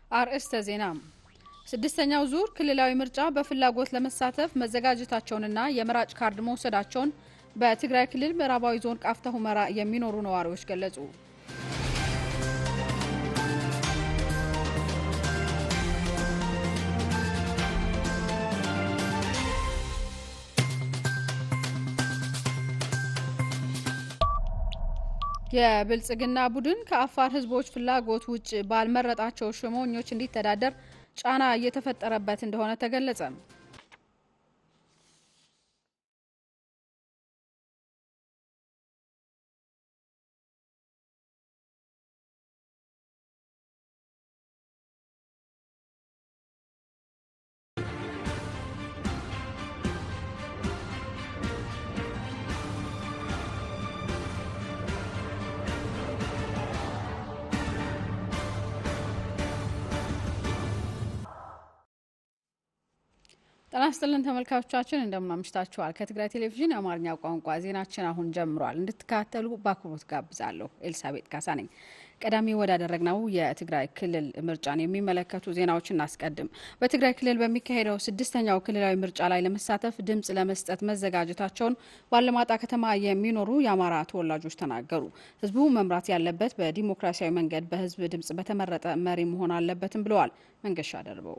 አርእስተ ዜና ስድስተኛው ዙር ክልላዊ ምርጫ በፍላጎት ለመሳተፍ መዘጋጀታቸውንና የመራጭ ካርድ መውሰዳቸውን በትግራይ ክልል ምዕራባዊ ዞን ቃፍታ ሁመራ የሚኖሩ ነዋሪዎች ገለጹ። የብልጽግና ቡድን ከአፋር ሕዝቦች ፍላጎት ውጭ ባልመረጣቸው ሹመኞች እንዲተዳደር ጫና እየተፈጠረበት እንደሆነ ተገለጸ። ጤና ይስጥልን ተመልካቾቻችን፣ እንደምን አምሽታችኋል። ከትግራይ ቴሌቪዥን የአማርኛ ቋንቋ ዜናችን አሁን ጀምሯል። እንድትከታተሉ በአክብሮት ጋብዛለሁ። ኤልሳቤጥ ካሳ ነኝ። ቀዳሚ ወዳደረግነው የትግራይ ክልል ምርጫን የሚመለከቱ ዜናዎች እናስቀድም። በትግራይ ክልል በሚካሄደው ስድስተኛው ክልላዊ ምርጫ ላይ ለመሳተፍ ድምጽ ለመስጠት መዘጋጀታቸውን ባለማጣ ከተማ የሚኖሩ የአማራ ተወላጆች ተናገሩ። ህዝቡ መምራት ያለበት በዲሞክራሲያዊ መንገድ በህዝብ ድምጽ በተመረጠ መሪ መሆን አለበትም ብለዋል። መንገሻ ደርበው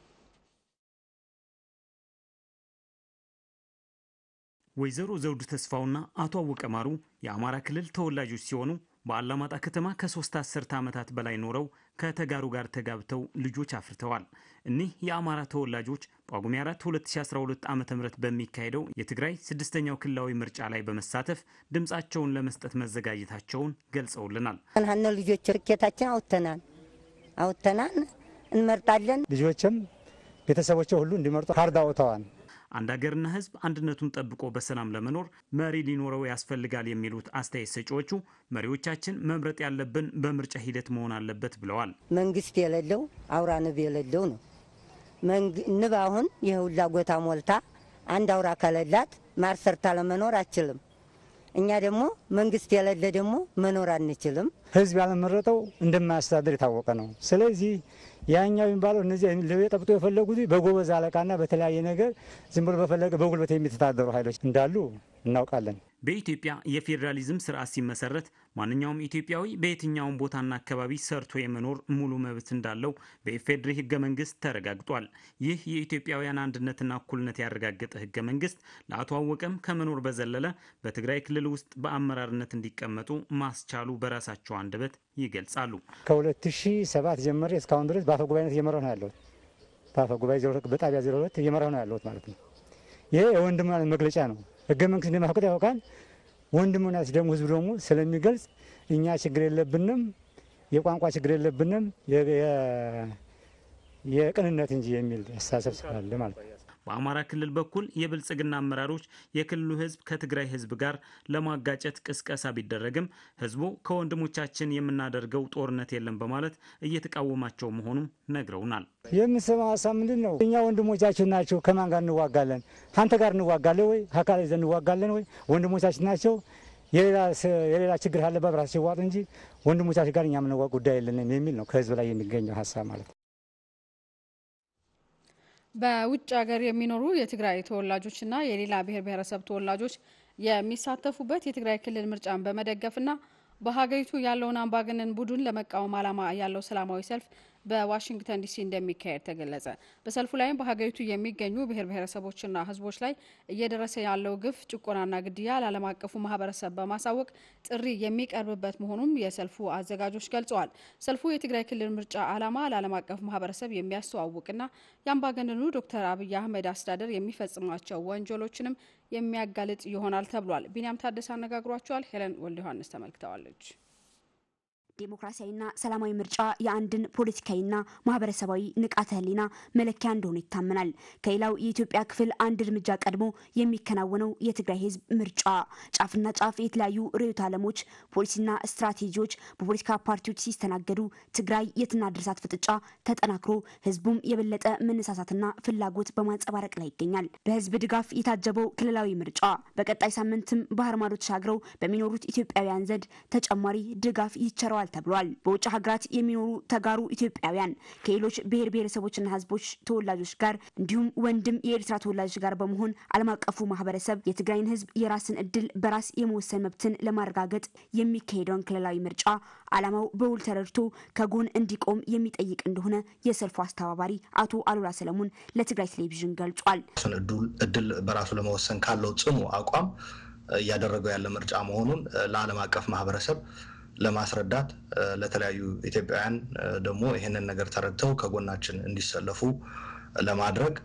ወይዘሮ ዘውዱ ተስፋውና አቶ አወቀ ማሩ የአማራ ክልል ተወላጆች ሲሆኑ በአላማጣ ከተማ ከሶስት አስርተ ዓመታት በላይ ኖረው ከተጋሩ ጋር ተጋብተው ልጆች አፍርተዋል። እኒህ የአማራ ተወላጆች ጳጉሜ 4 2012 ዓ ም በሚካሄደው የትግራይ ስድስተኛው ክልላዊ ምርጫ ላይ በመሳተፍ ድምፃቸውን ለመስጠት መዘጋጀታቸውን ገልጸውልናል። ሀነ ልጆች ርኬታችን አውጥተናል አውጥተናል እንመርጣለን። ልጆችም ቤተሰቦች ሁሉ እንዲመርጡ ካርድ አውጥተዋል። አንድ ሀገርና ሕዝብ አንድነቱን ጠብቆ በሰላም ለመኖር መሪ ሊኖረው ያስፈልጋል የሚሉት አስተያየት ሰጪዎቹ መሪዎቻችን መምረጥ ያለብን በምርጫ ሂደት መሆን አለበት ብለዋል። መንግስት የሌለው አውራ ንብ የሌለው ነው። ንብ አሁን የሁላ ጎታ ሞልታ አንድ አውራ ከሌላት ማር ሰርታ ለመኖር አችልም። እኛ ደግሞ መንግስት የሌለ ደግሞ መኖር አንችልም። ህዝብ ያልመረጠው እንደማያስተዳድር የታወቀ ነው። ስለዚህ ያኛው የሚባለው እነዚህ ጠብጦ የፈለጉት በጎበዝ አለቃና በተለያየ ነገር ዝም ብሎ በፈለገ በጉልበት የሚተዳደሩ ኃይሎች እንዳሉ እናውቃለን። በኢትዮጵያ የፌዴራሊዝም ስርዓት ሲመሰረት ማንኛውም ኢትዮጵያዊ በየትኛውም ቦታና አካባቢ ሰርቶ የመኖር ሙሉ መብት እንዳለው በኢፌዴሪ ህገ መንግስት ተረጋግጧል። ይህ የኢትዮጵያውያን አንድነትና እኩልነት ያረጋገጠ ህገ መንግስት ለአቶ አወቀም ከመኖር በዘለለ በትግራይ ክልል ውስጥ በአመራርነት እንዲቀመጡ ማስቻሉ በራሳቸው አንደበት ይገልጻሉ። ከ2007 ጀምሬ እስካሁን ድረስ በአፈ ጉባኤነት እየመራሁ ነው ያለሁት። በአፈ ጉባኤ በጣቢያ 02 እየመራሁ ነው ያለሁት ማለት ነው። ይሄ የወንድምነት መግለጫ ነው። ህገ መንግስት እንደማፈቅድ ያውቃል። ወንድምነት ደግሞ ህዝብ ደግሞ ስለሚገልጽ እኛ ችግር የለብንም፣ የቋንቋ ችግር የለብንም፣ የቅንነት እንጂ የሚል አስተሳሰብ ስላለ ማለት ነው። በአማራ ክልል በኩል የብልጽግና አመራሮች የክልሉ ህዝብ ከትግራይ ህዝብ ጋር ለማጋጨት ቅስቀሳ ቢደረግም ህዝቡ ከወንድሞቻችን የምናደርገው ጦርነት የለም በማለት እየተቃወማቸው መሆኑን ነግረውናል። የምሰማው ሀሳብ ምንድን ነው? እኛ ወንድሞቻችን ናቸው። ከማን ጋር እንዋጋለን? አንተ ጋር እንዋጋለን ወይ? አካል ይዘን እንዋጋለን ወይ? ወንድሞቻችን ናቸው። የሌላ ችግር ካለባት ራሳቸው ይዋጡ እንጂ ወንድሞቻችን ጋር እኛ የምንዋጋ ጉዳይ የለንም የሚል ነው ከህዝብ ላይ የሚገኘው ሀሳብ ማለት ነው። በውጭ ሀገር የሚኖሩ የትግራይ ተወላጆችና የሌላ ብሔር ብሔረሰብ ተወላጆች የሚሳተፉበት የትግራይ ክልል ምርጫን በመደገፍና በሀገሪቱ ያለውን አምባገነን ቡድን ለመቃወም ዓላማ ያለው ሰላማዊ ሰልፍ በዋሽንግተን ዲሲ እንደሚካሄድ ተገለጸ። በሰልፉ ላይም በሀገሪቱ የሚገኙ ብሔር ብሔረሰቦችና ህዝቦች ላይ እየደረሰ ያለው ግፍ፣ ጭቆናና ግድያ ለዓለም አቀፉ ማህበረሰብ በማሳወቅ ጥሪ የሚቀርብበት መሆኑም የሰልፉ አዘጋጆች ገልጸዋል። ሰልፉ የትግራይ ክልል ምርጫ ዓላማ ለዓለም አቀፉ ማህበረሰብ የሚያስተዋውቅና የአምባገነኑ ዶክተር አብይ አህመድ አስተዳደር የሚፈጽሟቸው ወንጀሎችንም የሚያጋልጥ ይሆናል ተብሏል። ቢንያም ታደሰ አነጋግሯቸዋል። ሄለን ወልደ ዮሐንስ ተመልክተዋለች። ዴሞክራሲያዊና ሰላማዊ ምርጫ የአንድን ፖለቲካዊና ማህበረሰባዊ ንቃተ ህሊና መለኪያ እንደሆነ ይታመናል። ከሌላው የኢትዮጵያ ክፍል አንድ እርምጃ ቀድሞ የሚከናወነው የትግራይ ህዝብ ምርጫ ጫፍና ጫፍ የተለያዩ ርዕዮተ ዓለሞች፣ ፖሊሲና ስትራቴጂዎች በፖለቲካ ፓርቲዎች ሲስተናገዱ ትግራይ የትና ድርሳት ፍጥጫ ተጠናክሮ ህዝቡም የበለጠ መነሳሳትና ፍላጎት በማንጸባረቅ ላይ ይገኛል። በህዝብ ድጋፍ የታጀበው ክልላዊ ምርጫ በቀጣይ ሳምንትም ባህር ማዶ ተሻግረው በሚኖሩት ኢትዮጵያውያን ዘንድ ተጨማሪ ድጋፍ ይቸረዋል ተደርገዋል ተብሏል። በውጭ ሀገራት የሚኖሩ ተጋሩ ኢትዮጵያውያን ከሌሎች ብሔር ብሔረሰቦችና ህዝቦች ተወላጆች ጋር እንዲሁም ወንድም የኤርትራ ተወላጆች ጋር በመሆን ዓለም አቀፉ ማህበረሰብ የትግራይን ህዝብ የራስን እድል በራስ የመወሰን መብትን ለማረጋገጥ የሚካሄደውን ክልላዊ ምርጫ ዓላማው በውል ተረድቶ ከጎን እንዲቆም የሚጠይቅ እንደሆነ የሰልፉ አስተባባሪ አቶ አሉላ ሰለሞን ለትግራይ ቴሌቪዥን ገልጿል። እድል በራሱ ለመወሰን ካለው ጽኑ አቋም እያደረገው ያለ ምርጫ መሆኑን ለዓለም አቀፍ ማህበረሰብ ለማስረዳት ለተለያዩ ኢትዮጵያውያን ደግሞ ይህንን ነገር ተረድተው ከጎናችን እንዲሰለፉ ለማድረግ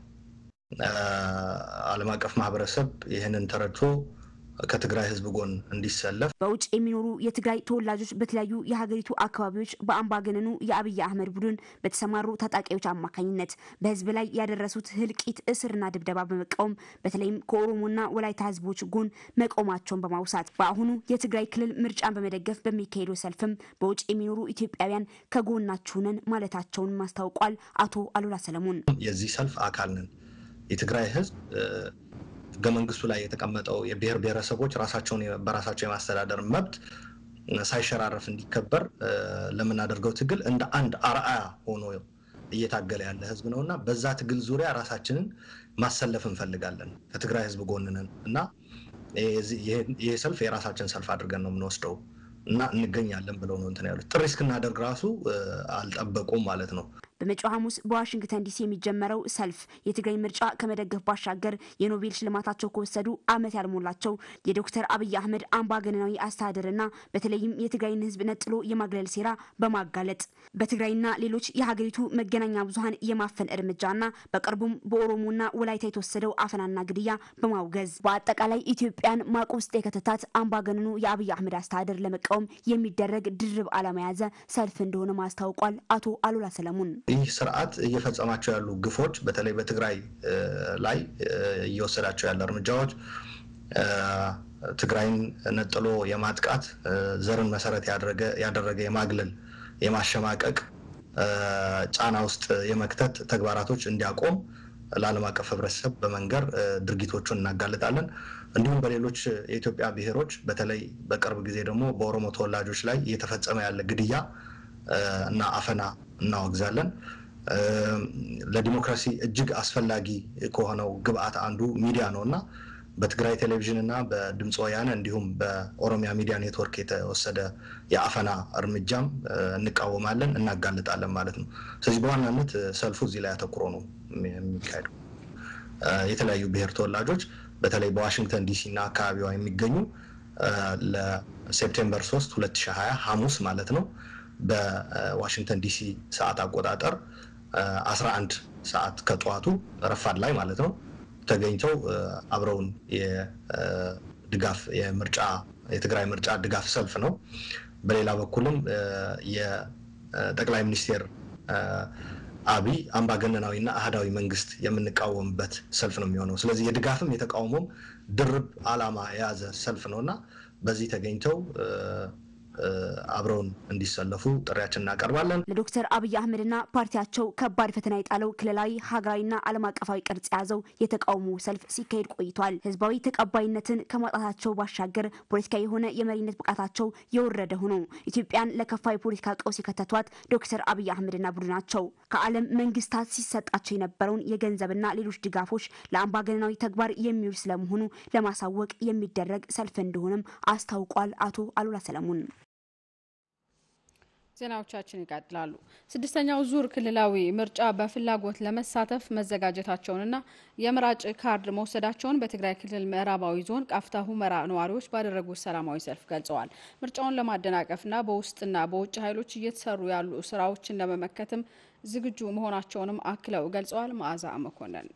ዓለም አቀፍ ማህበረሰብ ይህንን ተረድቶ ከትግራይ ህዝብ ጎን እንዲሰለፍ በውጭ የሚኖሩ የትግራይ ተወላጆች በተለያዩ የሀገሪቱ አካባቢዎች በአምባገነኑ የአብይ አህመድ ቡድን በተሰማሩ ታጣቂዎች አማካኝነት በህዝብ ላይ ያደረሱት ህልቂት፣ እስርና ድብደባ በመቃወም በተለይም ከኦሮሞና ወላይታ ህዝቦች ጎን መቆማቸውን በማውሳት በአሁኑ የትግራይ ክልል ምርጫን በመደገፍ በሚካሄደው ሰልፍም በውጭ የሚኖሩ ኢትዮጵያውያን ከጎናችሁ ነን ማለታቸውን አስታውቋል። አቶ አሉላ ሰለሞን የዚህ ሰልፍ አካል ነን። የትግራይ ህዝብ ህገ መንግስቱ ላይ የተቀመጠው የብሔር ብሔረሰቦች ራሳቸውን በራሳቸው የማስተዳደር መብት ሳይሸራረፍ እንዲከበር ለምናደርገው ትግል እንደ አንድ አርአያ ሆኖ እየታገለ ያለ ህዝብ ነው እና በዛ ትግል ዙሪያ ራሳችንን ማሰለፍ እንፈልጋለን። ከትግራይ ህዝብ ጎን ነን እና ይህ ሰልፍ የራሳችን ሰልፍ አድርገን ነው የምንወስደው እና እንገኛለን ብለው ነው እንትን ያሉት። ጥሪ እስክናደርግ ራሱ አልጠበቁም ማለት ነው። በመጪው ሐሙስ በዋሽንግተን ዲሲ የሚጀመረው ሰልፍ የትግራይ ምርጫ ከመደገፍ ባሻገር የኖቤል ሽልማታቸው ከወሰዱ ዓመት ያልሞላቸው የዶክተር አብይ አህመድ አምባገነናዊ አስተዳደርና በተለይም የትግራይን ህዝብ ነጥሎ የማግለል ሴራ በማጋለጥ በትግራይና ሌሎች የሀገሪቱ መገናኛ ብዙኃን የማፈን እርምጃና በቅርቡም በኦሮሞና ወላይታ የተወሰደው አፈናና ግድያ በማውገዝ በአጠቃላይ ኢትዮጵያን ማቅ ውስጥ የከተታት አምባገነኑ የአብይ አህመድ አስተዳደር ለመቃወም የሚደረግ ድርብ ዓላማ የያዘ ሰልፍ እንደሆነ ማስታውቋል። አቶ አሉላ ሰለሞን ይህ ስርዓት እየፈጸማቸው ያሉ ግፎች በተለይ በትግራይ ላይ እየወሰዳቸው ያለ እርምጃዎች ትግራይን ነጥሎ የማጥቃት ዘርን መሰረት ያደረገ የማግለል፣ የማሸማቀቅ ጫና ውስጥ የመክተት ተግባራቶች እንዲያቆም ለዓለም አቀፍ ህብረተሰብ በመንገር ድርጊቶቹን እናጋልጣለን። እንዲሁም በሌሎች የኢትዮጵያ ብሔሮች በተለይ በቅርብ ጊዜ ደግሞ በኦሮሞ ተወላጆች ላይ እየተፈጸመ ያለ ግድያ እና አፈና እናወግዛለን። ለዲሞክራሲ እጅግ አስፈላጊ ከሆነው ግብአት አንዱ ሚዲያ ነው እና በትግራይ ቴሌቪዥን እና በድምፅ ወያነ እንዲሁም በኦሮሚያ ሚዲያ ኔትወርክ የተወሰደ የአፈና እርምጃም እንቃወማለን፣ እናጋልጣለን ማለት ነው። ስለዚህ በዋናነት ሰልፉ እዚህ ላይ አተኩሮ ነው የሚካሄደው። የተለያዩ ብሔር ተወላጆች በተለይ በዋሽንግተን ዲሲ እና አካባቢዋ የሚገኙ ለሴፕቴምበር 3 2020 ሐሙስ ማለት ነው በዋሽንግተን ዲሲ ሰዓት አቆጣጠር 11 ሰዓት ከጠዋቱ ረፋድ ላይ ማለት ነው ተገኝተው አብረውን የድጋፍ የምርጫ የትግራይ ምርጫ ድጋፍ ሰልፍ ነው። በሌላ በኩልም የጠቅላይ ሚኒስቴር አብይ አምባገነናዊና አህዳዊ መንግስት የምንቃወምበት ሰልፍ ነው የሚሆነው። ስለዚህ የድጋፍም የተቃውሞም ድርብ ዓላማ የያዘ ሰልፍ ነው እና በዚህ ተገኝተው አብረውን እንዲሰለፉ ጥሪያችን እናቀርባለን። ለዶክተር አብይ አህመድና ፓርቲያቸው ከባድ ፈተና የጣለው ክልላዊ ሀገራዊና ዓለም አቀፋዊ ቅርጽ የያዘው የተቃውሞ ሰልፍ ሲካሄድ ቆይቷል። ህዝባዊ ተቀባይነትን ከማጣታቸው ባሻገር ፖለቲካዊ የሆነ የመሪነት ብቃታቸው የወረደ ሆኖ ኢትዮጵያን ለከፋ የፖለቲካ ቀውስ የከተቷት ዶክተር አብይ አህመድና ቡድናቸው ከዓለም መንግስታት ሲሰጣቸው የነበረውን የገንዘብና ሌሎች ድጋፎች ለአምባገነናዊ ተግባር የሚውል ስለመሆኑ ለማሳወቅ የሚደረግ ሰልፍ እንደሆነም አስታውቋል። አቶ አሉላ ሰለሞን ዜናዎቻችን ይቀጥላሉ። ስድስተኛው ዙር ክልላዊ ምርጫ በፍላጎት ለመሳተፍ መዘጋጀታቸውንና የምራጭ ካርድ መውሰዳቸውን በትግራይ ክልል ምዕራባዊ ዞን ቃፍታ ሁመራ ነዋሪዎች ባደረጉት ሰላማዊ ሰልፍ ገልጸዋል። ምርጫውን ለማደናቀፍና በውስጥና በውጭ ኃይሎች እየተሰሩ ያሉ ስራዎችን ለመመከትም ዝግጁ መሆናቸውንም አክለው ገልጸዋል። መዓዛ መኮንን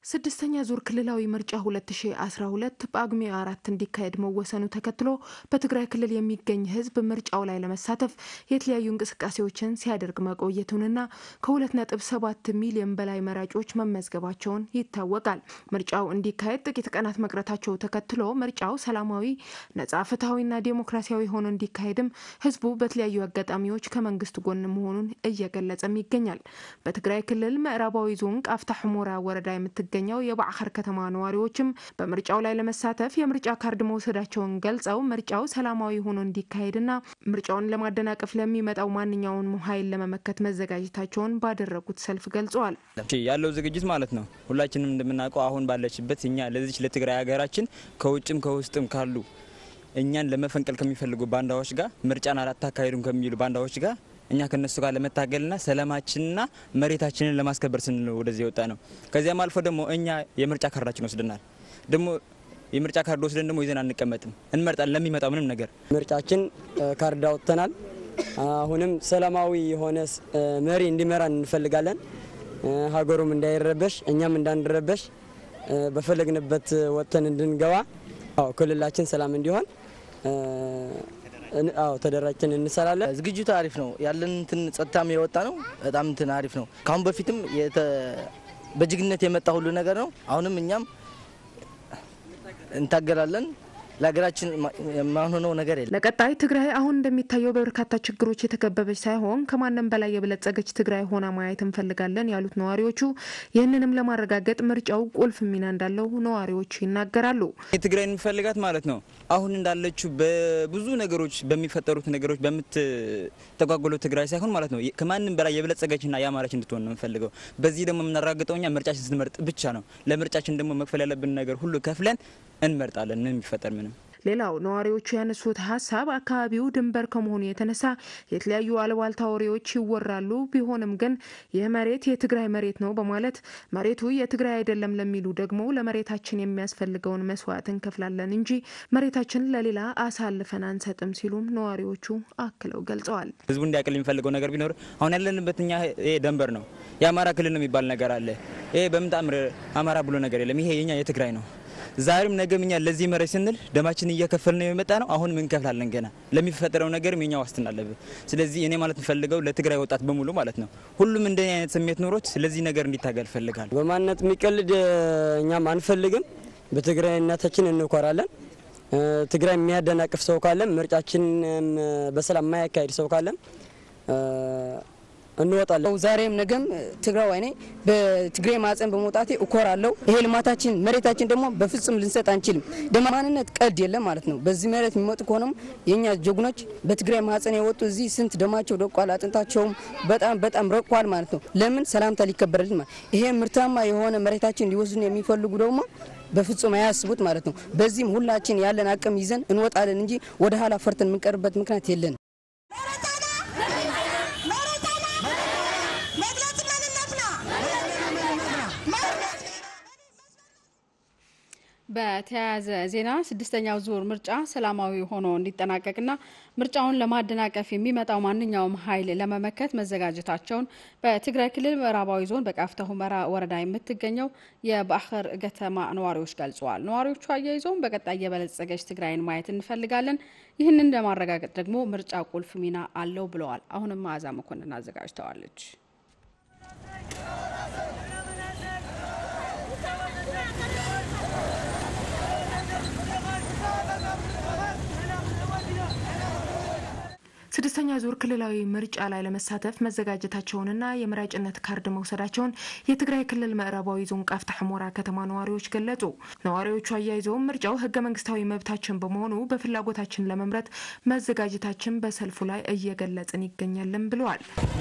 ስድስተኛ ዙር ክልላዊ ምርጫ 2012 ጳጉሜ አራት እንዲካሄድ መወሰኑ ተከትሎ በትግራይ ክልል የሚገኝ ሕዝብ ምርጫው ላይ ለመሳተፍ የተለያዩ እንቅስቃሴዎችን ሲያደርግ መቆየቱንና ከ2.7 ሚሊዮን በላይ መራጮች መመዝገባቸውን ይታወቃል። ምርጫው እንዲካሄድ ጥቂት ቀናት መቅረታቸው ተከትሎ ምርጫው ሰላማዊ፣ ነጻ፣ ፍትሐዊና ዴሞክራሲያዊ ሆኖ እንዲካሄድም ሕዝቡ በተለያዩ አጋጣሚዎች ከመንግስት ጎን መሆኑን እየገለጸም ይገኛል። በትግራይ ክልል ምዕራባዊ ዞን ቃፍታ ሕሞራ ወረዳ የምትገ የሚገኘው የባዕኸር ከተማ ነዋሪዎችም በምርጫው ላይ ለመሳተፍ የምርጫ ካርድ መውሰዳቸውን ገልጸው ምርጫው ሰላማዊ ሆኖ እንዲካሄድና ምርጫውን ለማደናቀፍ ለሚመጣው ማንኛውንም ኃይል ለመመከት መዘጋጀታቸውን ባደረጉት ሰልፍ ገልጸዋል። ያለው ዝግጅት ማለት ነው። ሁላችንም እንደምናውቀው አሁን ባለችበት እኛ ለዚች ለትግራይ ሀገራችን ከውጭም ከውስጥም ካሉ እኛን ለመፈንቀል ከሚፈልጉ ባንዳዎች ጋር ምርጫን አላታካሄዱም ከሚሉ ባንዳዎች ጋር እኛ ከነሱ ጋር ለመታገልና ሰላማችንና መሬታችንን ለማስከበር ስንል ወደዚህ የወጣ ነው። ከዚያም አልፎ ደግሞ እኛ የምርጫ ካርዳችን ወስደናል። ደግሞ የምርጫ ካርድ ወስደን ደግሞ ይዘን አንቀመጥም፣ እንመርጣለን ለሚመጣው ምንም ነገር። ምርጫችን ካርድ አውጥተናል። አሁንም ሰላማዊ የሆነ መሪ እንዲመራን እንፈልጋለን። ሀገሩም እንዳይረበሽ፣ እኛም እንዳንረበሽ በፈለግንበት ወጥተን እንድንገባ ክልላችን ሰላም እንዲሆን አዎ ተደራጅተን እንሰራለን። ዝግጅቱ አሪፍ ነው። ያለን እንትን ጸጥታም የወጣ ነው። በጣም እንትን አሪፍ ነው። ከአሁን በፊትም በጀግንነት የመጣ ሁሉ ነገር ነው። አሁንም እኛም እንታገላለን። ለሀገራችን የማንሆነው ነገር የለም። ለቀጣይ ትግራይ አሁን እንደሚታየው በበርካታ ችግሮች የተከበበች ሳይሆን ከማንም በላይ የበለጸገች ትግራይ ሆና ማየት እንፈልጋለን ያሉት ነዋሪዎቹ ይህንንም ለማረጋገጥ ምርጫው ቁልፍ ሚና እንዳለው ነዋሪዎቹ ይናገራሉ። የትግራይን የሚፈልጋት ማለት ነው አሁን እንዳለችው በብዙ ነገሮች በሚፈጠሩት ነገሮች በምትተጓጎለው ትግራይ ሳይሆን ማለት ነው ከማንም በላይ የበለጸገችና ያማረች እንድትሆን ነው የምንፈልገው። በዚህ ደግሞ የምናረጋግጠው እኛ ምርጫችን ስንመርጥ ብቻ ነው። ለምርጫችን ደግሞ መክፈል ያለብን ነገር ሁሉ ከፍለን እንመርጣለን። ምን የሚፈጠር ምንም ሌላው ነዋሪዎቹ ያነሱት ሀሳብ አካባቢው ድንበር ከመሆኑ የተነሳ የተለያዩ አልባልታ ወሬዎች ይወራሉ። ቢሆንም ግን ይህ መሬት የትግራይ መሬት ነው በማለት መሬቱ የትግራይ አይደለም ለሚሉ ደግሞ ለመሬታችን የሚያስፈልገውን መስዋዕት እንከፍላለን እንጂ መሬታችን ለሌላ አሳልፈን አንሰጥም ሲሉም ነዋሪዎቹ አክለው ገልጸዋል። ህዝቡ እንዲያቅል የሚፈልገው ነገር ቢኖር አሁን ያለንበት እኛ ይሄ ደንበር ነው። የአማራ ክልል ነው የሚባል ነገር አለ። ይሄ በምጣምር አማራ ብሎ ነገር የለም። ይሄ የኛ የትግራይ ነው። ዛሬም ነገም እኛ ለዚህ መሬት ስንል ደማችን እየከፈል ነው የመጣ ነው። አሁንም እንከፍላለን ገና ለሚፈጠረው ነገርም የኛ ዋስትና አለብን። ስለዚህ እኔ ማለት የምፈልገው ለትግራይ ወጣት በሙሉ ማለት ነው ሁሉም እንደኔ አይነት ስሜት ኖሮት ስለዚህ ነገር እንዲታገል ፈልጋል። በማንነት የሚቀልድ እኛም አንፈልግም። በትግራይነታችን እንኮራለን። ትግራይ የሚያደናቅፍ ሰው ካለም ምርጫችን በሰላም የማያካሄድ ሰው ካለም እንወጣለን። ዛሬም ነገም ትግራዋይ ነኝ። በትግራይ ማህፀን በመውጣቴ እኮራለሁ። ይሄ ልማታችን መሬታችን ደግሞ በፍጹም ልንሰጥ አንችልም። ደማ ማንነት ቀልድ የለም ማለት ነው። በዚህ መሬት የሚመጡ ከሆነም የእኛ ጀግኖች በትግራይ ማህፀን የወጡ እዚህ ስንት ደማቸው ደቋል፣ አጥንታቸውም በጣም በጣም ረቋል ማለት ነው። ለምን ሰላምታ ሊከበረልን ማለት ይሄ ምርታማ የሆነ መሬታችን ሊወስዱን የሚፈልጉ ደግሞ በፍጹም አያስቡት ማለት ነው። በዚህም ሁላችን ያለን አቅም ይዘን እንወጣለን እንጂ ወደ ኋላ ፈርተን የምንቀርበት ምክንያት የለንም። በተያያዘ ዜና ስድስተኛው ዙር ምርጫ ሰላማዊ ሆኖ እንዲጠናቀቅና ምርጫውን ለማደናቀፍ የሚመጣው ማንኛውም ኃይል ለመመከት መዘጋጀታቸውን በትግራይ ክልል ምዕራባዊ ዞን በቃፍታ ሁመራ ወረዳ የምትገኘው የባዕኸር ከተማ ነዋሪዎች ገልጸዋል። ነዋሪዎቹ አያይዘውም በቀጣይ የበለጸገች ትግራይን ማየት እንፈልጋለን፣ ይህንን ለማረጋገጥ ደግሞ ምርጫ ቁልፍ ሚና አለው ብለዋል። አሁንም መዓዛ መኮንን አዘጋጅተዋለች። ስድስተኛ ዙር ክልላዊ ምርጫ ላይ ለመሳተፍ መዘጋጀታቸውንና የመራጭነት ካርድ መውሰዳቸውን የትግራይ ክልል ምዕራባዊ ዞን ቃፍታ ሕሞራ ከተማ ነዋሪዎች ገለጹ። ነዋሪዎቹ አያይዘውም ምርጫው ሕገ መንግስታዊ መብታችን በመሆኑ በፍላጎታችን ለመምረጥ መዘጋጀታችን በሰልፉ ላይ እየገለጽን ይገኛለን ብለዋል።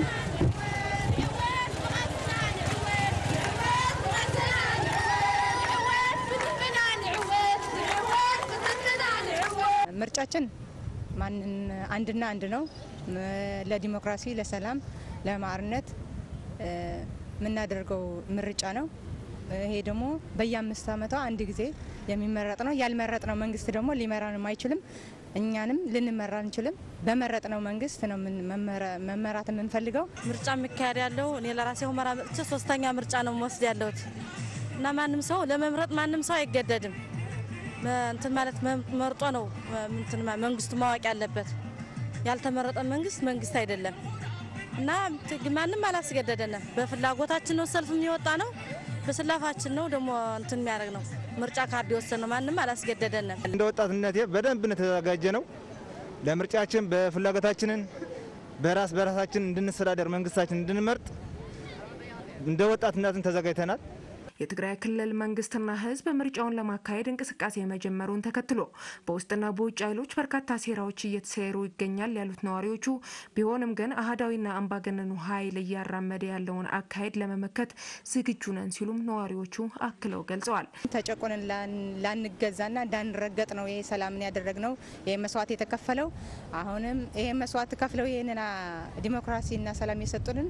ምርጫችን ማንን አንድና አንድ ነው። ለዲሞክራሲ፣ ለሰላም፣ ለማዕርነት የምናደርገው ምርጫ ነው። ይሄ ደግሞ በየአምስት ዓመቷ አንድ ጊዜ የሚመረጥ ነው። ያልመረጥነው መንግስት ደግሞ ሊመራንም አይችልም። እኛንም ልንመራ አንችልም። በመረጥነው መንግስት ነው መመራት የምንፈልገው። ምርጫ የሚካሄድ ያለው እኔ ለራሴ ሁመራ መጥቼ ሶስተኛ ምርጫ ነው መወስድ ያለሁት እና ማንም ሰው ለመምረጥ ማንም ሰው አይገደድም። እንትን ማለት መርጦ ነው እንትን መንግስቱ ማወቅ ያለበት። ያልተመረጠ መንግስት መንግስት አይደለም እና ማንም አላስገደደንም። በፍላጎታችን ነው ሰልፍ የሚወጣ ነው። በስላፋችን ነው ደግሞ እንትን የሚያደርግ ነው ምርጫ ካርድ የወሰን ነው። ማንም አላስገደደንም። እንደ ወጣትነቴ በደንብ ነው የተዘጋጀ ነው ለምርጫችን በፍላጎታችንን በራስ በራሳችን እንድንስተዳደር መንግስታችን እንድንመርጥ እንደ ወጣትነትን ተዘጋጅተናል። የትግራይ ክልል መንግስትና ህዝብ ምርጫውን ለማካሄድ እንቅስቃሴ መጀመሩን ተከትሎ በውስጥና በውጭ ኃይሎች በርካታ ሴራዎች እየተሰሩ ይገኛል ያሉት ነዋሪዎቹ፣ ቢሆንም ግን አህዳዊና አምባገነኑ ኃይል እያራመደ ያለውን አካሄድ ለመመከት ዝግጁ ነን ሲሉም ነዋሪዎቹ አክለው ገልጸዋል። ተጨቆንን ላንገዛና እንዳንረገጥ ነው ይሄ ሰላምን ያደረግነው ይሄ መስዋዕት የተከፈለው። አሁንም ይሄ መስዋዕት ከፍለው ይህንን ዲሞክራሲና ሰላም የሰጡንን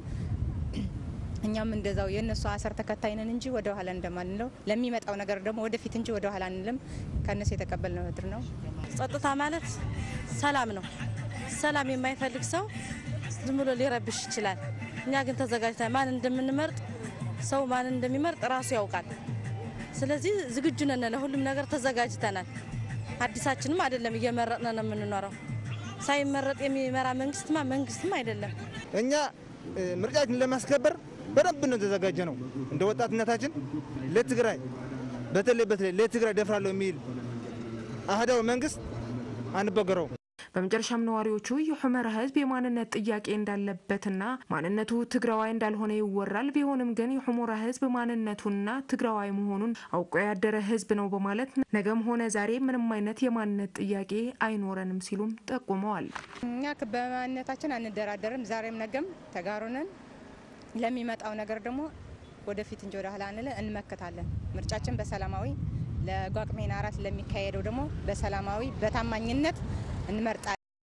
እኛም እንደዛው የእነሱ አሰር ተከታይ ነን እንጂ ወደ ኋላ እንደማንለው ለሚመጣው ነገር ደግሞ ወደፊት እንጂ ወደ ኋላ አንልም። ከእነሱ የተቀበልነው ምድር ነው። ጸጥታ ማለት ሰላም ነው። ሰላም የማይፈልግ ሰው ዝም ብሎ ሊረብሽ ይችላል። እኛ ግን ተዘጋጅተን ማን እንደምንመርጥ ሰው ማን እንደሚመርጥ ራሱ ያውቃል። ስለዚህ ዝግጁ ነን፣ ለሁሉም ነገር ተዘጋጅተናል። አዲሳችንም አይደለም እየመረጥን ነው የምንኖረው። ሳይመረጥ የሚመራ መንግስትማ መንግስትም አይደለም። እኛ ምርጫችን ለማስከበር በደንብ ነው የተዘጋጀ ነው። እንደ ወጣትነታችን ለትግራይ በተለይ በተለይ ለትግራይ ደፍራለሁ የሚል አህዳዊ መንግስት አንበገረው። በመጨረሻም ነዋሪዎቹ የሑመራ ህዝብ የማንነት ጥያቄ እንዳለበትና ማንነቱ ትግራዋይ እንዳልሆነ ይወራል። ቢሆንም ግን የሑመራ ህዝብ ማንነቱና ትግራዋይ መሆኑን አውቆ ያደረ ህዝብ ነው በማለት ነገም ሆነ ዛሬ ምንም አይነት የማንነት ጥያቄ አይኖረንም ሲሉም ጠቁመዋል። እኛ በማንነታችን አንደራደርም። ዛሬም ነገም ተጋሩነን ለሚመጣው ነገር ደግሞ ወደፊት እንጂ ወደ ኋላ አንለ እንመክታለን። ምርጫችን በሰላማዊ ለጓቅሜን አራት ለሚካሄደው ደግሞ በሰላማዊ በታማኝነት እንመርጣለን።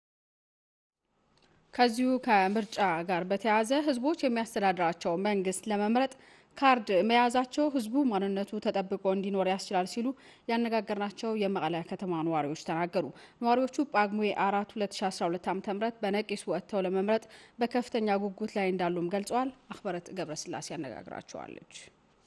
ከዚሁ ከምርጫ ጋር በተያያዘ ህዝቦች የሚያስተዳድራቸው መንግስት ለመምረጥ ካርድ መያዛቸው ህዝቡ ማንነቱ ተጠብቆ እንዲኖር ያስችላል ሲሉ ያነጋገርናቸው የመቀለ ከተማ ነዋሪዎች ተናገሩ። ነዋሪዎቹ ጳጉሜ አራት 2012 ዓ ም በነቂስ ወጥተው ለመምረጥ በከፍተኛ ጉጉት ላይ እንዳሉም ገልጸዋል። አክበረት ገብረስላሴ ያነጋግራቸዋለች።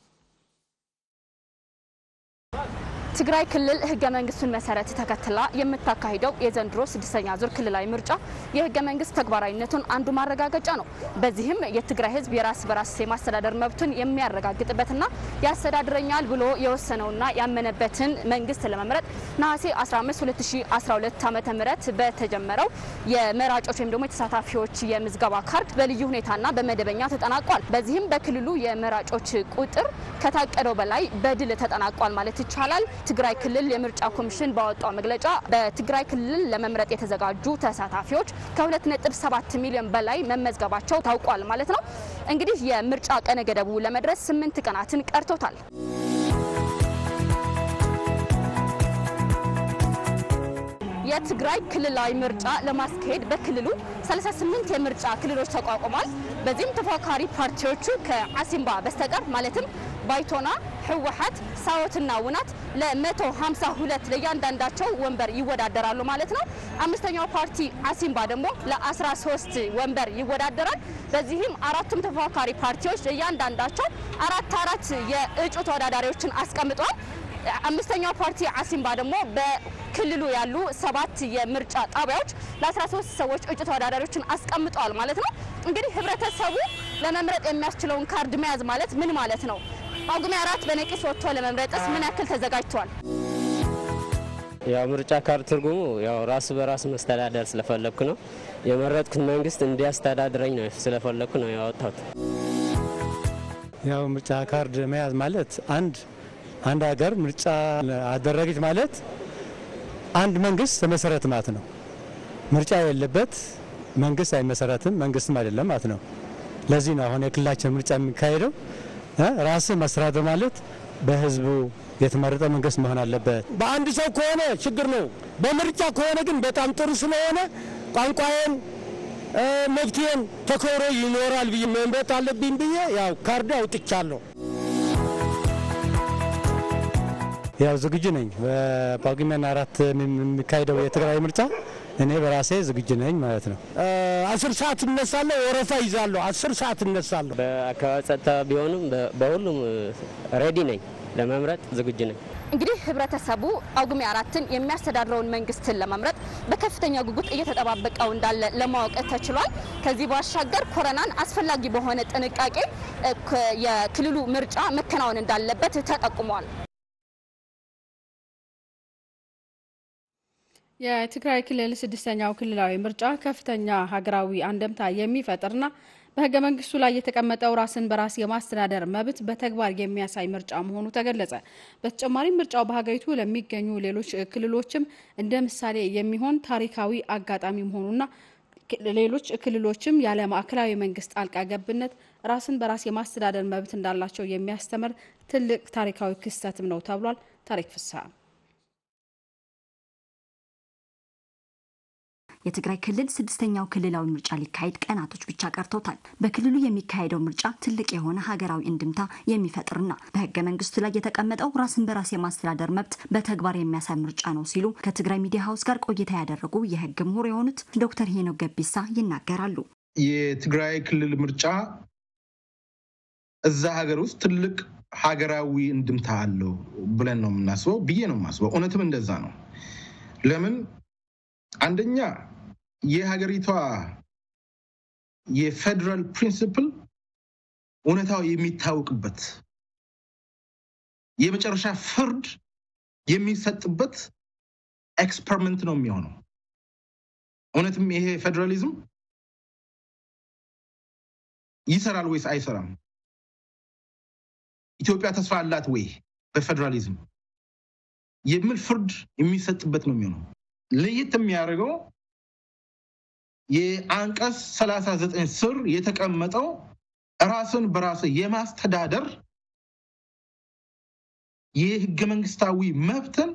ትግራይ ክልል ህገ መንግስቱን መሰረት ተከትላ የምታካሂደው የዘንድሮ ስድስተኛ ዙር ክልላዊ ምርጫ የህገ መንግስት ተግባራዊነቱን አንዱ ማረጋገጫ ነው። በዚህም የትግራይ ህዝብ የራስ በራስ የማስተዳደር መብቱን የሚያረጋግጥበትና ያስተዳድረኛል ብሎ የወሰነውና ያመነበትን መንግስት ለመምረጥ ነሐሴ 15 2012 ዓ ም በተጀመረው የመራጮች ወይም ደግሞ የተሳታፊዎች የምዝገባ ካርድ በልዩ ሁኔታና በመደበኛ ተጠናቋል። በዚህም በክልሉ የመራጮች ቁጥር ከታቀደው በላይ በድል ተጠናቋል ማለት ይቻላል። ትግራይ ክልል የምርጫ ኮሚሽን ባወጣው መግለጫ በትግራይ ክልል ለመምረጥ የተዘጋጁ ተሳታፊዎች ከ2.7 ሚሊዮን በላይ መመዝገባቸው ታውቋል ማለት ነው። እንግዲህ የምርጫ ቀነ ገደቡ ለመድረስ ስምንት ቀናትን ቀርቶታል። የትግራይ ክልላዊ ምርጫ ለማስካሄድ በክልሉ 38 የምርጫ ክልሎች ተቋቁሟል። በዚህም ተፎካካሪ ፓርቲዎቹ ከአሲምባ በስተቀር ማለትም ባይቶና፣ ህወሓት፣ ሳወትና ውናት ለ152 ለእያንዳንዳቸው ወንበር ይወዳደራሉ ማለት ነው። አምስተኛው ፓርቲ አሲምባ ደግሞ ለ13 ወንበር ይወዳደራል። በዚህም አራቱም ተፎካካሪ ፓርቲዎች ለእያንዳንዳቸው አራት አራት የእጩ ተወዳዳሪዎችን አስቀምጠዋል። አምስተኛው ፓርቲ አሲምባ ደግሞ በክልሉ ያሉ ሰባት የምርጫ ጣቢያዎች ለ13 ሰዎች እጩ ተወዳዳሪዎችን አስቀምጠዋል ማለት ነው። እንግዲህ ህብረተሰቡ ለመምረጥ የሚያስችለውን ካርድ መያዝ ማለት ምን ማለት ነው? ጳጉሜ አራት በነቂስ ወጥቶ ለመምረጥስ ምን ያክል ተዘጋጅቷል? ያው ምርጫ ካርድ ትርጉሙ ያው ራስ በራስ መስተዳደር ስለፈለግኩ ነው የመረጥኩት መንግስት እንዲያስተዳድረኝ ነው ስለፈለግኩ ነው ያወጣሁት። ያው ምርጫ ካርድ መያዝ ማለት አንድ አንድ ሀገር ምርጫ አደረገች ማለት አንድ መንግስት ተመሰረት ማለት ነው። ምርጫ የሌለበት መንግስት አይመሰረትም፣ መንግስትም አይደለም ማለት ነው። ለዚህ ነው አሁን የክልላችን ምርጫ የሚካሄደው ራስ ማስተዳደር ማለት በህዝቡ የተመረጠ መንግስት መሆን አለበት። በአንድ ሰው ከሆነ ችግር ነው። በምርጫ ከሆነ ግን በጣም ጥሩ ስለሆነ ቋንቋዬን መብቴን ተከብሮ ይኖራል ብዬ መምረጥ አለብኝ ብዬ ያው ካርድ አውጥቻለሁ። ያው ዝግጁ ነኝ። በጳጉሜን አራት የሚካሄደው የትግራይ ምርጫ እኔ በራሴ ዝግጁ ነኝ ማለት ነው። አስር ሰዓት እነሳለሁ፣ ወረፋ ይዛለሁ። አስር ሰዓት እነሳለሁ። በአካባቢ ጸጥታ ቢሆንም በሁሉም ሬዲ ነኝ፣ ለመምረጥ ዝግጁ ነኝ። እንግዲህ ህብረተሰቡ ጳጉሜ አራትን የሚያስተዳድረውን መንግስትን ለመምረጥ በከፍተኛ ጉጉት እየተጠባበቀው እንዳለ ለማወቅ ተችሏል። ከዚህ ባሻገር ኮረናን አስፈላጊ በሆነ ጥንቃቄ የክልሉ ምርጫ መከናወን እንዳለበት ተጠቁሟል። የትግራይ ክልል ስድስተኛው ክልላዊ ምርጫ ከፍተኛ ሀገራዊ አንደምታ የሚፈጥርና በህገ መንግስቱ ላይ የተቀመጠው ራስን በራስ የማስተዳደር መብት በተግባር የሚያሳይ ምርጫ መሆኑ ተገለጸ። በተጨማሪም ምርጫው በሀገሪቱ ለሚገኙ ሌሎች ክልሎችም እንደ ምሳሌ የሚሆን ታሪካዊ አጋጣሚ መሆኑና ሌሎች ክልሎችም ያለ ማዕከላዊ መንግስት ጣልቃ ገብነት ራስን በራስ የማስተዳደር መብት እንዳላቸው የሚያስተምር ትልቅ ታሪካዊ ክስተትም ነው ተብሏል። ታሪክ ፍስሐ የትግራይ ክልል ስድስተኛው ክልላዊ ምርጫ ሊካሄድ ቀናቶች ብቻ ቀርተውታል። በክልሉ የሚካሄደው ምርጫ ትልቅ የሆነ ሀገራዊ እንድምታ የሚፈጥርና በህገ መንግስቱ ላይ የተቀመጠው ራስን በራስ የማስተዳደር መብት በተግባር የሚያሳይ ምርጫ ነው ሲሉ ከትግራይ ሚዲያ ሀውስ ጋር ቆይታ ያደረጉ የህግ ምሁር የሆኑት ዶክተር ሄኖክ ገቢሳ ይናገራሉ። የትግራይ ክልል ምርጫ እዛ ሀገር ውስጥ ትልቅ ሀገራዊ እንድምታ አለው ብለን ነው የምናስበው ብዬ ነው የማስበው። እውነትም እንደዛ ነው። ለምን አንደኛ የሀገሪቷ የፌዴራል ፕሪንሲፕል እውነታው የሚታወቅበት የመጨረሻ ፍርድ የሚሰጥበት ኤክስፐሪመንት ነው የሚሆነው። እውነትም ይሄ ፌዴራሊዝም ይሰራል ወይስ አይሰራም? ኢትዮጵያ ተስፋ አላት ወይ በፌዴራሊዝም የሚል ፍርድ የሚሰጥበት ነው የሚሆነው። ለየት የሚያደርገው የአንቀጽ 39 ስር የተቀመጠው ራስን በራስ የማስተዳደር የህገ መንግስታዊ መብትን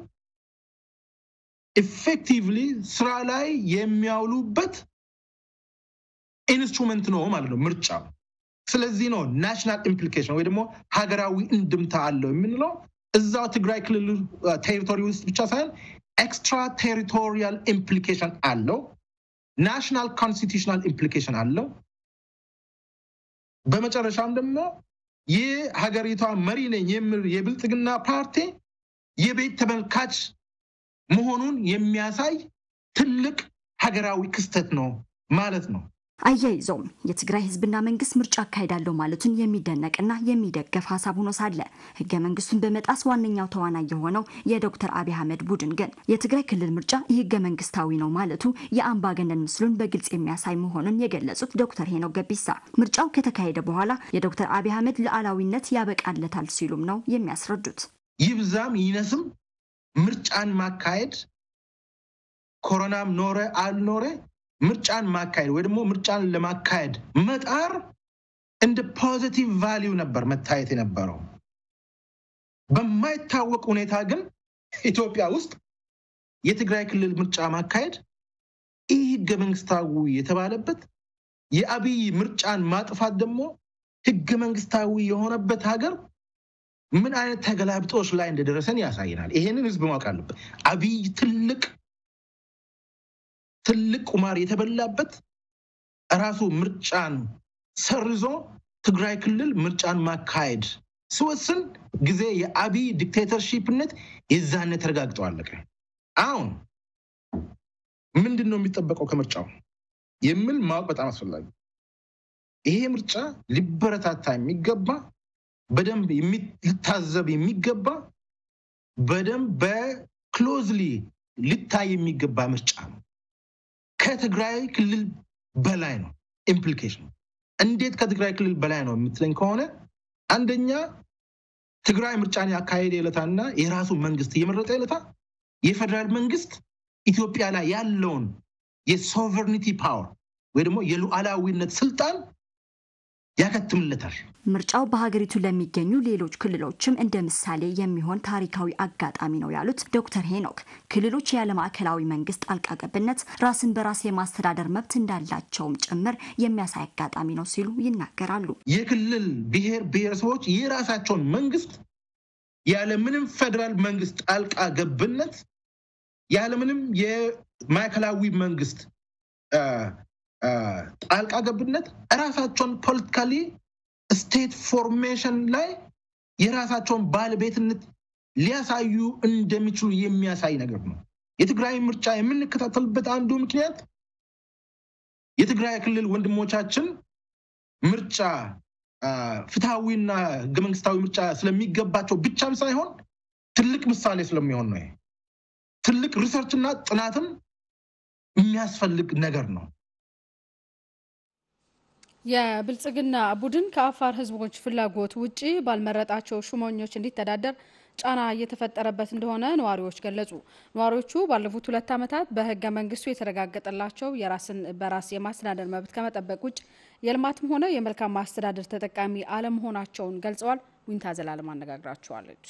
ኢፌክቲቭሊ ስራ ላይ የሚያውሉበት ኢንስትሩመንት ነው ማለት ነው ምርጫው። ስለዚህ ነው ናሽናል ኢምፕሊኬሽን ወይ ደግሞ ሀገራዊ እንድምታ አለው የምንለው እዛው ትግራይ ክልል ቴሪቶሪ ውስጥ ብቻ ሳይሆን ኤክስትራ ቴሪቶሪያል ኢምፕሊኬሽን አለው። ናሽናል ኮንስቲቱሽናል ኢምፕሊኬሽን አለው። በመጨረሻም ደግሞ ይህ ሀገሪቷ መሪ ነኝ የሚል የብልጽግና ፓርቲ የቤት ተመልካች መሆኑን የሚያሳይ ትልቅ ሀገራዊ ክስተት ነው ማለት ነው። አያይዘውም የትግራይ ህዝብና መንግስት ምርጫ አካሄዳለሁ ማለቱን የሚደነቅና የሚደገፍ ሀሳብ ሆኖ ሳለ ህገ መንግስቱን በመጣስ ዋነኛው ተዋናይ የሆነው የዶክተር አብይ አህመድ ቡድን ግን የትግራይ ክልል ምርጫ የህገ መንግስታዊ ነው ማለቱ የአምባገነን ምስሉን በግልጽ የሚያሳይ መሆኑን የገለጹት ዶክተር ሄኖክ ገቢሳ ምርጫው ከተካሄደ በኋላ የዶክተር አብይ አህመድ ሉዓላዊነት ያበቃለታል ሲሉም ነው የሚያስረዱት። ይብዛም ይነስም ምርጫን ማካሄድ ኮሮናም ኖረ አልኖረ ምርጫን ማካሄድ ወይ ደግሞ ምርጫን ለማካሄድ መጣር እንደ ፖዚቲቭ ቫሊዩ ነበር መታየት የነበረው። በማይታወቅ ሁኔታ ግን ኢትዮጵያ ውስጥ የትግራይ ክልል ምርጫ ማካሄድ ይህ ህገ መንግስታዊ የተባለበት የአብይ ምርጫን ማጥፋት ደግሞ ህገ መንግስታዊ የሆነበት ሀገር ምን አይነት ተገላብጦች ላይ እንደደረሰን ያሳየናል። ይሄንን ህዝብ ማወቅ አለበት። አብይ ትልቅ ትልቅ ቁማር የተበላበት ራሱ ምርጫን ሰርዞ ትግራይ ክልል ምርጫን ማካሄድ ሲወስን ጊዜ የአብይ ዲክቴተርሺፕነት የዛነ ተረጋግጦ አለቀ። አሁን ምንድን ነው የሚጠበቀው ከምርጫው የሚል ማወቅ በጣም አስፈላጊ። ይሄ ምርጫ ሊበረታታ የሚገባ በደንብ ሊታዘብ የሚገባ በደንብ በክሎዝሊ ሊታይ የሚገባ ምርጫ ነው። ከትግራይ ክልል በላይ ነው ኢምፕሊኬሽን። እንዴት ከትግራይ ክልል በላይ ነው የምትለኝ ከሆነ አንደኛ ትግራይ ምርጫን ያካሄደ ዕለታና የራሱ መንግስት እየመረጠ ዕለታ የፌዴራል መንግስት ኢትዮጵያ ላይ ያለውን የሶቨርኒቲ ፓወር ወይ ደግሞ የሉዓላዊነት ስልጣን ያከትምለታል። ምርጫው በሀገሪቱ ለሚገኙ ሌሎች ክልሎችም እንደ ምሳሌ የሚሆን ታሪካዊ አጋጣሚ ነው ያሉት ዶክተር ሄኖክ ክልሎች ያለ ማዕከላዊ መንግስት ጣልቃ ገብነት ራስን በራስ የማስተዳደር መብት እንዳላቸውም ጭምር የሚያሳይ አጋጣሚ ነው ሲሉ ይናገራሉ። የክልል ብሔር ብሔረሰቦች የራሳቸውን መንግስት ያለምንም ፌዴራል መንግስት ጣልቃ ገብነት ያለምንም ማዕከላዊ መንግስት ጣልቃ ገብነት እራሳቸውን ፖለቲካሊ ስቴት ፎርሜሽን ላይ የራሳቸውን ባለቤትነት ሊያሳዩ እንደሚችሉ የሚያሳይ ነገር ነው። የትግራይ ምርጫ የምንከታተልበት አንዱ ምክንያት የትግራይ ክልል ወንድሞቻችን ምርጫ ፍትሐዊና ህገ መንግስታዊ ምርጫ ስለሚገባቸው ብቻም ሳይሆን ትልቅ ምሳሌ ስለሚሆን ነው። ትልቅ ሪሰርችና ጥናትም የሚያስፈልግ ነገር ነው። የብልጽግና ቡድን ከአፋር ህዝቦች ፍላጎት ውጪ ባልመረጣቸው ሹመኞች እንዲተዳደር ጫና እየተፈጠረበት እንደሆነ ነዋሪዎች ገለጹ። ነዋሪዎቹ ባለፉት ሁለት ዓመታት በህገ መንግስቱ የተረጋገጠላቸው የራስን በራስ የማስተዳደር መብት ከመጠበቅ ውጭ የልማትም ሆነ የመልካም ማስተዳደር ተጠቃሚ አለመሆናቸውን ገልጸዋል። ዊንታ ዘላለም አነጋግራቸዋለች።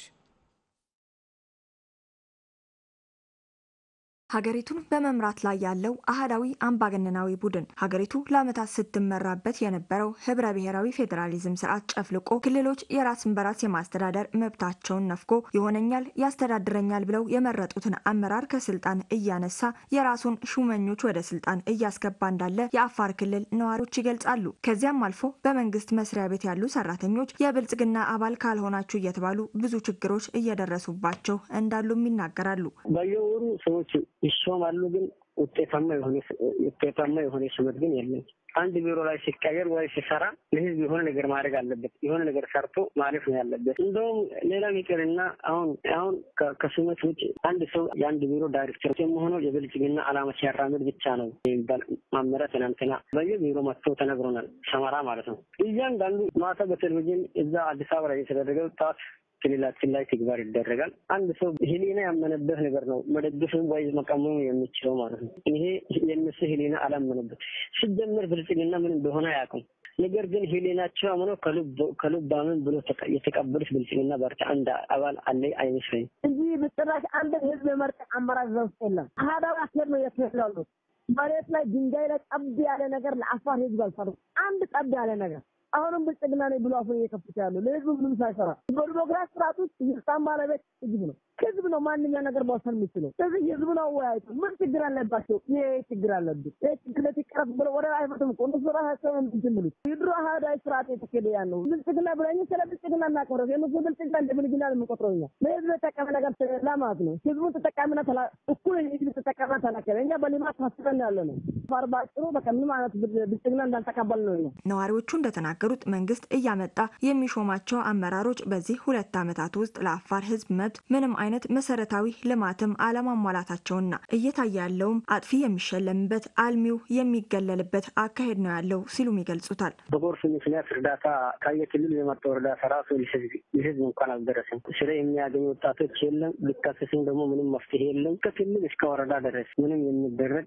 ሀገሪቱን በመምራት ላይ ያለው አህዳዊ አምባገነናዊ ቡድን ሀገሪቱ ለዓመታት ስትመራበት የነበረው ህብረ ብሔራዊ ፌዴራሊዝም ስርዓት ጨፍልቆ ክልሎች የራስን በራስ የማስተዳደር መብታቸውን ነፍጎ ይሆነኛል፣ ያስተዳድረኛል ብለው የመረጡትን አመራር ከስልጣን እያነሳ የራሱን ሹመኞች ወደ ስልጣን እያስገባ እንዳለ የአፋር ክልል ነዋሪዎች ይገልጻሉ። ከዚያም አልፎ በመንግስት መስሪያ ቤት ያሉ ሰራተኞች የብልጽግና አባል ካልሆናችሁ እየተባሉ ብዙ ችግሮች እየደረሱባቸው እንዳሉም ይናገራሉ። በየወሩ ሰዎች ይሾማሉ፣ ግን ውጤታማ የሆነ ውጤታማ የሆነ ሹመት ግን የለም። አንድ ቢሮ ላይ ሲቀየር ወይ ሲሰራ ለህዝብ የሆነ ነገር ማድረግ አለበት። የሆነ ነገር ሰርቶ ማለፍ ነው ያለበት። እንደውም ሌላ ይቅርና አሁን አሁን ከሹመት ውጭ አንድ ሰው የአንድ ቢሮ ዳይሬክተር የመሆነው የብልጽግና ዓላማ ሲያራምድ ብቻ ነው የሚባል ማመሪያ ትናንትና በየቢሮ መጥቶ ተነግሮናል። ሰመራ ማለት ነው። እያንዳንዱ ማታ በቴሌቪዥን እዛ አዲስ አበባ ላይ የተደረገው ጣት ክልላችን ላይ ተግባር ይደረጋል። አንድ ሰው ህሊና ያመነበት ነገር ነው መደግፍም ወይ መቀመም የሚችለው ማለት ነው። ይሄ የእነሱ ህሊና አላመነበት ሲጀምር ብልጽግና ምን እንደሆነ አያውቁም። ነገር ግን ህሊናቸው አምኖ ከልብ አምን ብሎ የተቀበሉት ብልጽግና ፓርቲ አንድ አባል አለ አይመስለኝም። እዚህ በጭራሽ አንድ ህዝብ የመርጠ አመራር እዛ ውስጥ የለም። አህዳዊ አካሄድ ነው የተላሉት። መሬት ላይ ድንጋይ ላይ ጠብ ያለ ነገር ለአፋር ህዝብ አልሰሩም። አንድ ጠብ ያለ ነገር አሁንም ብልጽግና ነኝ ብሎ አፉን እየከፈተ ያለው ለህዝቡ ምንም ሳይሰራ በዲሞክራሲ ስርዓት ውስጥ የስልጣን ባለቤት ህዝብ ነው። ህዝብ ነው ማንኛ ነገር መወሰን የሚችለው። ስለዚህ ህዝቡን አወያይቶ ምን ችግር አለባቸው? ይሄ ችግር አለብን፣ ይሄ ችግር ይቀረፍ ብሎ ወደ አይፈትም እኮ እነሱ ራሳቸው እንትን የሚሉት የድሮ አህዳዊ ስርዓት የተካሄደ ያ ነው። ብልጽግና ብለኝ ስለ ብልጽግና እናቀረብ የነሱ ብልጽግና እንደ ብልግና ነው የምንቆጥረው እኛ ለህዝብ የተጠቀመ ነገር ስለሌላ ማለት ነው። ህዝቡ ተጠቃሚና እኩል ህዝብ ተጠቃሚና ተናከለ እኛ በልማት ታስበን ያለ ነው። ፋር ባጭሩ በቃ ምንም አይነት ብልጽግና እንዳልተቀበል ነው እኛ ነዋሪዎቹ እንደተናገሩት መንግስት እያመጣ የሚሾማቸው አመራሮች በዚህ ሁለት ዓመታት ውስጥ ለአፋር ህዝብ መብት ምንም አይነት መሰረታዊ ልማትም አለማሟላታቸውና እየታየ ያለውም አጥፊ የሚሸለምበት አልሚው የሚገለልበት አካሄድ ነው ያለው ሲሉም ይገልጹታል። በጎርፍ ምክንያት እርዳታ ከየክልሉ የመጣው እርዳታ ራሱ ለህዝብ እንኳን አልደረሰም። ስለ የሚያገኙ ወጣቶች የለም። ሊካሰስም ደግሞ ምንም መፍትሄ የለም። ከክልል እስከ ወረዳ ድረስ ምንም የሚደረግ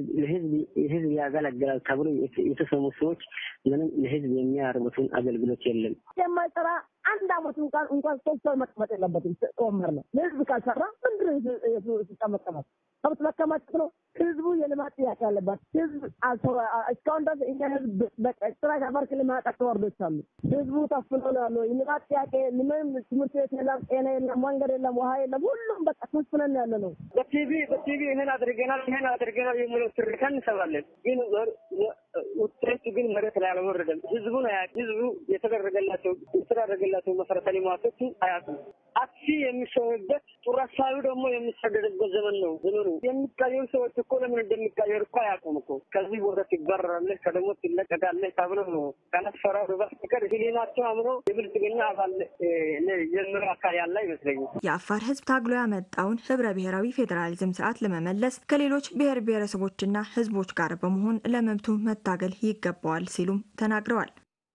ለህዝብ ያገለግላል ተብሎ የተሰሙ ሰዎች ምንም ለህዝብ የሚያርሙትን አገልግሎት የለም። የማይሰራ አንድ አመት እንኳን እንኳን ሶስት ሰው መቀመጥ የለበትም። ወንበር ነው ለህዝብ ካልሰራ ምንድን ነው ስልጣን መቀመጥ? ከብት መከማቸት ነው። ህዝቡ የልማት ጥያቄ አለባት። ህዝብ እስካሁን ድረስ እኛ ህዝብ በስራ ከአፋር ክልል ማያውቃቸው ወረዶች አሉ። ህዝቡ ታፍኖ ነው ያለው። የልማት ጥያቄ ምንም ትምህርት ቤት የለም፣ ጤና የለም፣ መንገድ የለም፣ ውሃ የለም። ሁሉም በቃ ታፍነን ያለ ነው። በቲቪ በቲቪ ይህን አድርገናል ይህን አድርገናል የሚለው ትርካ እንሰማለን፣ ግን ውጤቱ ግን መሬት ላይ አልወረደም። ህዝቡ ነው ያውቅ ህዝቡ የተደረገላቸው የተደረገላቸው መሰረተ ልማቶቹ አያውቁም። አክሲ የሚሰሩበት ጡረሳዩ ደግሞ የሚሰደድበት ዘመን ነው ዘመኑ። የሚቀየሩ ሰዎች እኮ ለምን እንደሚቀየሩ እኮ አያውቁም እኮ። ከዚህ ቦታ ትባረራለህ፣ ከደሞ ትለቀቃለህ ተብሎ ነው ካላስፈራሩ በስተቀር ህሊናቸው አምኖ የብልጽግና አባል የምር አካል ያለ አይመስለኝም። የአፋር ህዝብ ታግሎ ያመጣውን ህብረ ብሔራዊ ፌዴራሊዝም ስርዓት ለመመለስ ከሌሎች ብሔር ብሔረሰቦችና ህዝቦች ጋር በመሆን ለመብቱ መታገል ይገባዋል ሲሉም ተናግረዋል።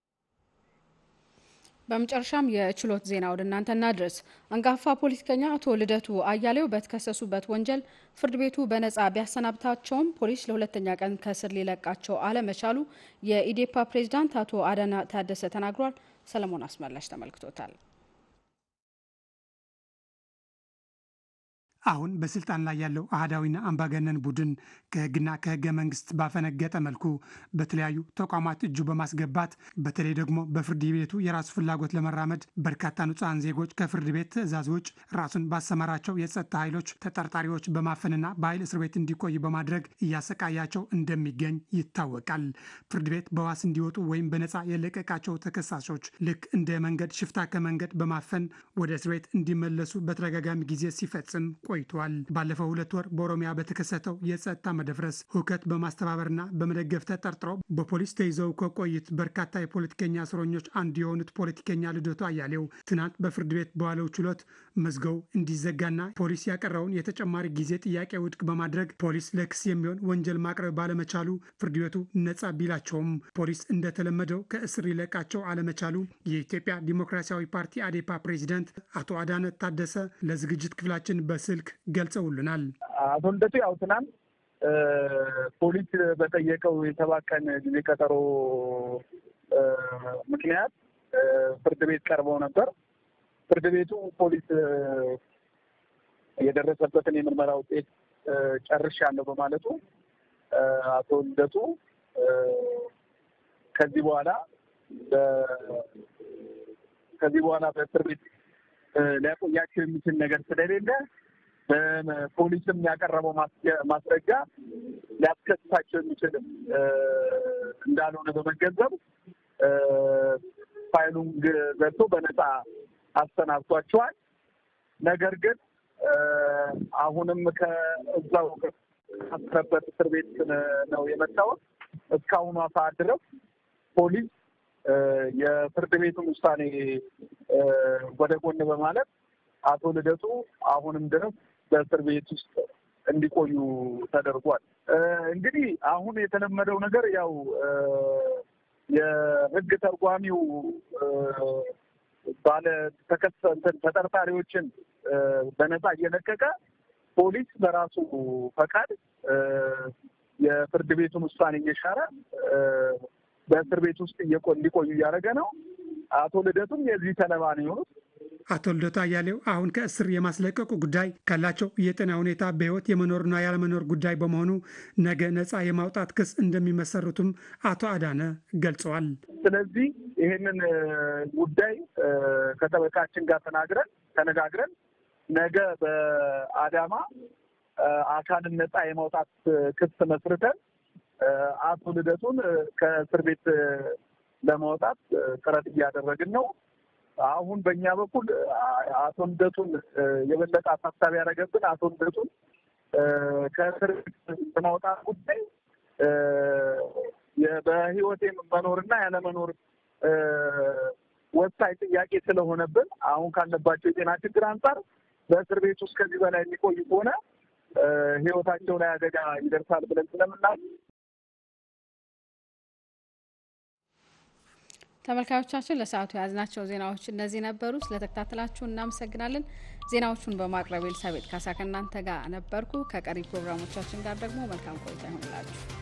በመጨረሻም የችሎት ዜና ወደ እናንተ እናድረስ። አንጋፋ ፖለቲከኛ አቶ ልደቱ አያሌው በተከሰሱበት ወንጀል ፍርድ ቤቱ በነጻ ቢያሰናብታቸውም ፖሊስ ለሁለተኛ ቀን ከስር ሊለቃቸው አለመቻሉ የኢዴፓ ፕሬዝዳንት አቶ አዳና ታደሰ ተናግሯል። ሰለሞን አስመላሽ ተመልክቶታል። አሁን በስልጣን ላይ ያለው አህዳዊና አምባገነን ቡድን ከህግና ከህገ መንግስት ባፈነገጠ መልኩ በተለያዩ ተቋማት እጁ በማስገባት በተለይ ደግሞ በፍርድ ቤቱ የራሱ ፍላጎት ለመራመድ በርካታ ንጹሐን ዜጎች ከፍርድ ቤት ትዕዛዝ ውጭ ራሱን ባሰማራቸው የጸጥታ ኃይሎች ተጠርጣሪዎች በማፈንና በኃይል እስር ቤት እንዲቆዩ በማድረግ እያሰቃያቸው እንደሚገኝ ይታወቃል። ፍርድ ቤት በዋስ እንዲወጡ ወይም በነፃ የለቀቃቸው ተከሳሾች ልክ እንደ መንገድ ሽፍታ ከመንገድ በማፈን ወደ እስር ቤት እንዲመለሱ በተደጋጋሚ ጊዜ ሲፈጽም ቆይቷል። ባለፈው ሁለት ወር በኦሮሚያ በተከሰተው የጸጥታ መደፍረስ ሁከት በማስተባበርና በመደገፍ ተጠርጥረው በፖሊስ ተይዘው ከቆዩት በርካታ የፖለቲከኛ እስረኞች አንዱ የሆኑት ፖለቲከኛ ልደቱ አያሌው ትናንት በፍርድ ቤት በዋለው ችሎት መዝገቡ እንዲዘጋና ፖሊስ ያቀረበውን የተጨማሪ ጊዜ ጥያቄ ውድቅ በማድረግ ፖሊስ ለክስ የሚሆን ወንጀል ማቅረብ ባለመቻሉ ፍርድ ቤቱ ነጻ ቢላቸውም ፖሊስ እንደተለመደው ከእስር ሊለቃቸው አለመቻሉ የኢትዮጵያ ዲሞክራሲያዊ ፓርቲ አዴፓ ፕሬዚደንት አቶ አዳነ ታደሰ ለዝግጅት ክፍላችን በስልክ ገልጸውልናል። አቶ ልደቱ ያው ትናንት ፖሊስ በጠየቀው የሰባት ቀን ጊዜ ቀጠሮ ምክንያት ፍርድ ቤት ቀርበው ነበር። ፍርድ ቤቱ ፖሊስ የደረሰበትን የምርመራ ውጤት ጨርሻለሁ በማለቱ አቶ ልደቱ ከዚህ በኋላ ከዚህ በኋላ በእስር ቤት ሊያቆያቸው የሚችል ነገር ስለሌለ ፖሊስም ያቀረበው ማስረጃ ሊያስከስሳቸው የሚችልም እንዳልሆነ በመገንዘብ ፋይሉን ዘግቶ በነፃ አሰናብቷቸዋል። ነገር ግን አሁንም ከእዛው ካሰረበት እስር ቤት ነው የመጣሁት። እስካሁኗ ሰዓት ድረስ ፖሊስ የፍርድ ቤቱን ውሳኔ ወደ ጎን በማለት አቶ ልደቱ አሁንም ድረስ በእስር ቤት ውስጥ እንዲቆዩ ተደርጓል። እንግዲህ አሁን የተለመደው ነገር ያው የሕግ ተርጓሚው ባለ ተከሰ ተጠርጣሪዎችን በነፃ እየለቀቀ ፖሊስ በራሱ ፈቃድ የፍርድ ቤቱን ውሳኔ እየሻረ በእስር ቤት ውስጥ እንዲቆዩ እያደረገ ነው። አቶ ልደቱም የዚህ ሰለባ ነው የሆኑት። አቶ ልደቱ አያሌው አሁን ከእስር የማስለቀቁ ጉዳይ ካላቸው የጤና ሁኔታ በህይወት የመኖርና ያለመኖር ጉዳይ በመሆኑ ነገ ነፃ የማውጣት ክስ እንደሚመሰርቱም አቶ አዳነ ገልጸዋል። ስለዚህ ይህንን ጉዳይ ከጠበቃችን ጋር ተናግረን ተነጋግረን ነገ በአዳማ አካልን ነፃ የማውጣት ክስ መስርተን አቶ ልደቱን ከእስር ቤት ለማውጣት ጥረት እያደረግን ነው። አሁን በእኛ በኩል አቶ ልደቱን የበለጠ አሳሳቢ ያደረገብን አቶ ልደቱን ከእስር ቤት ለማውጣት ጉዳይ በህይወቴ መኖርና ያለመኖር ወሳኝ ጥያቄ ስለሆነብን አሁን ካለባቸው የጤና ችግር አንጻር በእስር ቤት ውስጥ ከዚህ በላይ የሚቆዩ ከሆነ ህይወታቸው ላይ አደጋ ይደርሳል ብለን ስለምናል ተመልካዮቻችን ለሰዓቱ የያዝናቸው ዜናዎች እነዚህ ነበሩ። ስለተከታተላችሁ እናመሰግናለን። ዜናዎቹን በማቅረብ ኤልሳቤጥ ካሳ ከእናንተ ጋር ነበርኩ። ከቀሪ ፕሮግራሞቻችን ጋር ደግሞ መልካም ቆይታ ይሆንላችሁ።